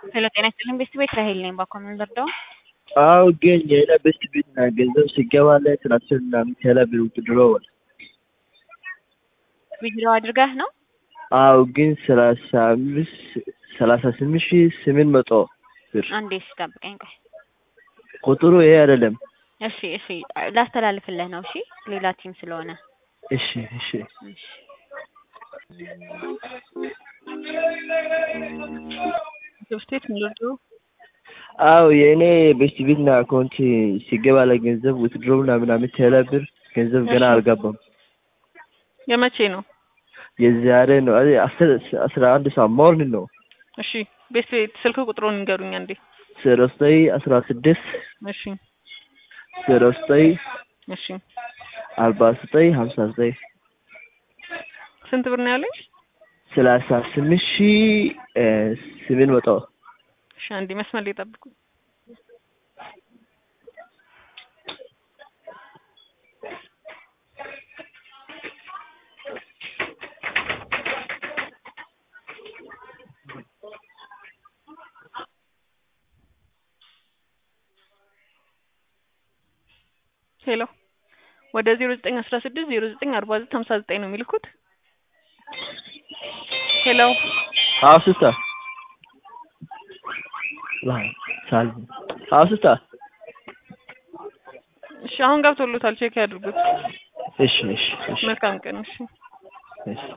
ሄሎ ጤና ይስጥልኝ ቤስት ቤት ራሄል ነኝ። ባኮ ምን ልርዳው? አዎ ግን የሆነ ቤስት ቤት እና ገንዘብ ሲገባልህ ትራንስፈር ምናምን ከላ ብር ውትድሮዋል። ዊድሮ አድርገህ ነው? አዎ ግን ሰላሳ አምስት ሰላሳ ስምንት ሺህ ስምንት መቶ ብር አንዴ ስጠብቀኝ ቆይ። ቁጥሩ ይሄ አይደለም። እሺ እሺ ላስተላልፍልህ ነው። እሺ ሌላ ቲም ስለሆነ እሺ እሺ እሺ ስቴት ምልዱ አዎ የእኔ ቤስት ቤት እና አካውንት ሲገባ ላይ ገንዘብ ውትድሮ ምናምን ምናምን ከላ ብር ገንዘብ ገና እሺ። አልገባም። የመቼ ነው? የዛሬ ነው አይ አስር አስራ አንድ ሰዓት ሞርኒንግ ነው። እሺ ቤት ቤት ስልክ ቁጥሩን ንገሩኝ አንዴ። ዜሮ ዘጠኝ አስራ ስድስት እሺ ዜሮ ዘጠኝ እሺ አርባ ዘጠኝ ሀምሳ ዘጠኝ ስንት ብር ነው ያለኝ? ሰላሳ ስምንት ሺህ እ ስምንት መቶ እሺ አንዴ መስመር ላይ ጠብቁ። ሄሎ ወደ ዜሮ ዘጠኝ አስራ ስድስት ዜሮ ዘጠኝ አርባ ዘጠኝ ሀምሳ ዘጠኝ ነው የሚልኩት። ሄሎ አዎ ሲስተር ላይ ሳል አዎ ሲስተር እሺ አሁን ገብቶሎታል። ቼክ ያድርጉት። እሺ እሺ እሺ መልካም ቀን። እሺ እሺ